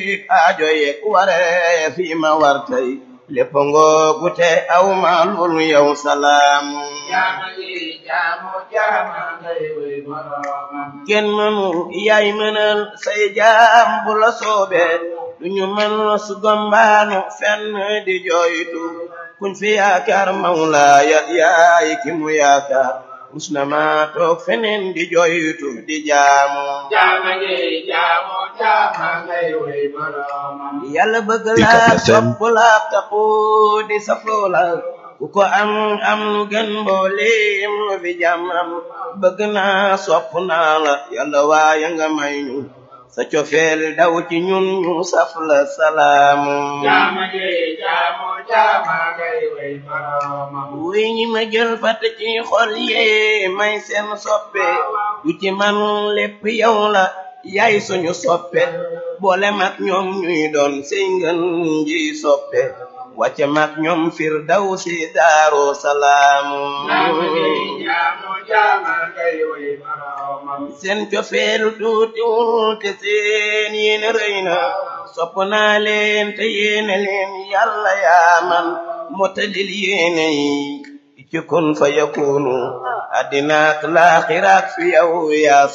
aajo ye waree fi ma war tey lépp ngoogu te aw ma loolu yow salaamu jaama yi jaamu jaama ngay wey boroomam kenn mënu yaay mënal say jaam bu la soobee duñu mën su gombaanu fenn di jooytu kuñ fi yaakaar mawlaaya yaay ki mu yaakaar rus na ma toog feneen di jooytu di jaamu jaama yi jaamu jaama ngay wey boroomam yàlla bëgg UCAB laa FM. sopp laa taxu di safoo la ku ko am am lu gën mbooleem lu fi jàmmam bëgg naa sopp naa la yàlla waaye nga may ñu sa cofeel daw ci ñun ñu saf la salaamu jaama yi jaamu jaama ngay wey boroomam wuy ñi ma jël fàtte ci xol yee may seen soppe du ci man lépp yow la yaay suñu soppe boole mag ñoom ñuy doon sey ngën ji soppe wàcce mag ñoom fir daw si daaru salaamu jaama yi jaamu jaama ngay wey boroomam seen cofeelu tuutiwul te seen yéene rëy na sopp naa leen te yéene leen yàlla yaa man motalil yéene yi ci kun fa yakunu addinaak laaxiraak fi yow yaa